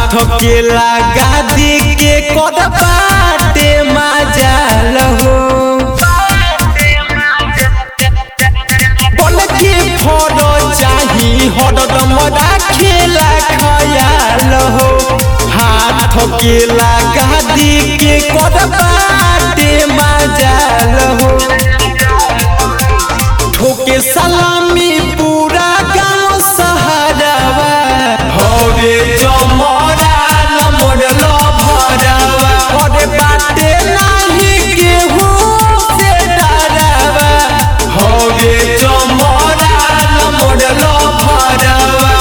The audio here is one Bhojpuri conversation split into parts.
के लगा दी के कद बाटे मजाल हो बोल के फोड़ो चाही हरदम राखेला खयाल हो हाथ के लगा दी के कद बाटे मजाल हो ठोके सलामी पूरा गांव सहारावा होवे जमरा नमर लभरावा अरे बाटे नाही केहू से डरावा होवे जमरा नमर लभरावा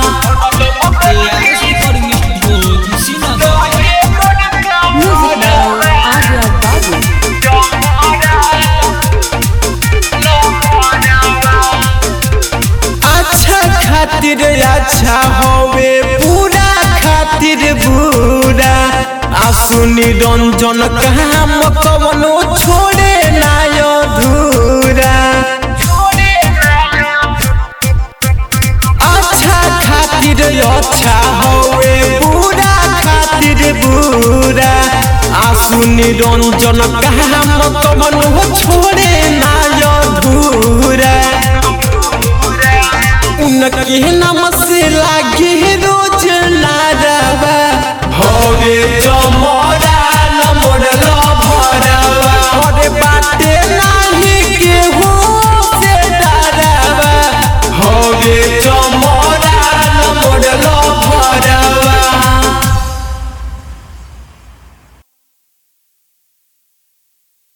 Music by Arya Babu. अच्छा खातिर अच्छा होवे पूरा खातिर बुरा आसु निरंजन काम कवनो छोड़े ना अधूरा अच्छा खातिर अच्छा होवे पूरा खातिर बुरा आसु निरंजन काम कवनो छोड़े ना अधूरा उनके नाम